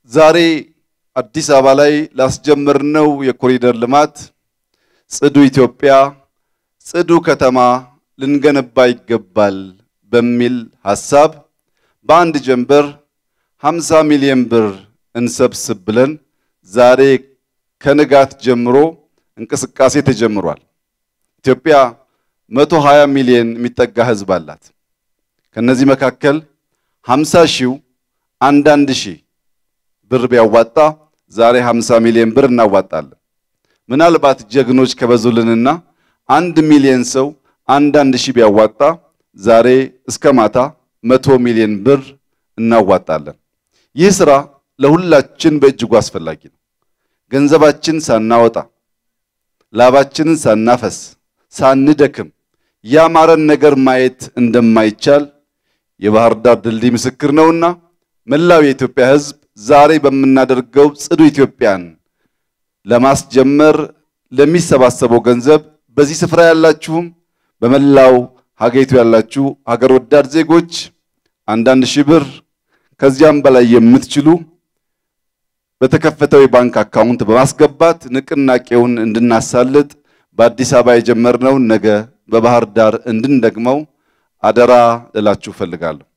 ዛሬ አዲስ አበባ ላይ ላስጀመርነው የኮሪደር ልማት ጽዱ ኢትዮጵያ፣ ጽዱ ከተማ ልንገነባ ይገባል በሚል ሐሳብ በአንድ ጀንበር 50 ሚሊዮን ብር እንሰብስብ ብለን ዛሬ ከንጋት ጀምሮ እንቅስቃሴ ተጀምሯል። ኢትዮጵያ 120 ሚሊዮን የሚጠጋ ሕዝብ አላት። ከነዚህ መካከል 50 ሺው አንዳንድ ሺህ ብር ቢያዋጣ ዛሬ 50 ሚሊዮን ብር እናዋጣለን። ምናልባት ጀግኖች ከበዙልንና አንድ ሚሊዮን ሰው አንዳንድ ሺህ ቢያዋጣ ዛሬ እስከ ማታ መቶ ሚሊዮን ብር እናዋጣለን። ይህ ስራ ለሁላችን በእጅጉ አስፈላጊ ነው። ገንዘባችን ሳናወጣ ላባችንን ሳናፈስ ሳንደክም ያማረን ነገር ማየት እንደማይቻል የባህር ዳር ድልድይ ምስክር ነውና መላው የኢትዮጵያ ሕዝብ ዛሬ በምናደርገው ጽዱ ኢትዮጵያን ለማስጀመር ለሚሰባሰበው ገንዘብ በዚህ ስፍራ ያላችሁም በመላው ሀገሪቱ ያላችሁ ሀገር ወዳድ ዜጎች አንዳንድ ሺህ ብር ከዚያም በላይ የምትችሉ በተከፈተው የባንክ አካውንት በማስገባት ንቅናቄውን እንድናሳልጥ በአዲስ አበባ የጀመርነውን ነገ በባህር ዳር እንድንደግመው አደራ እላችሁ እፈልጋለሁ።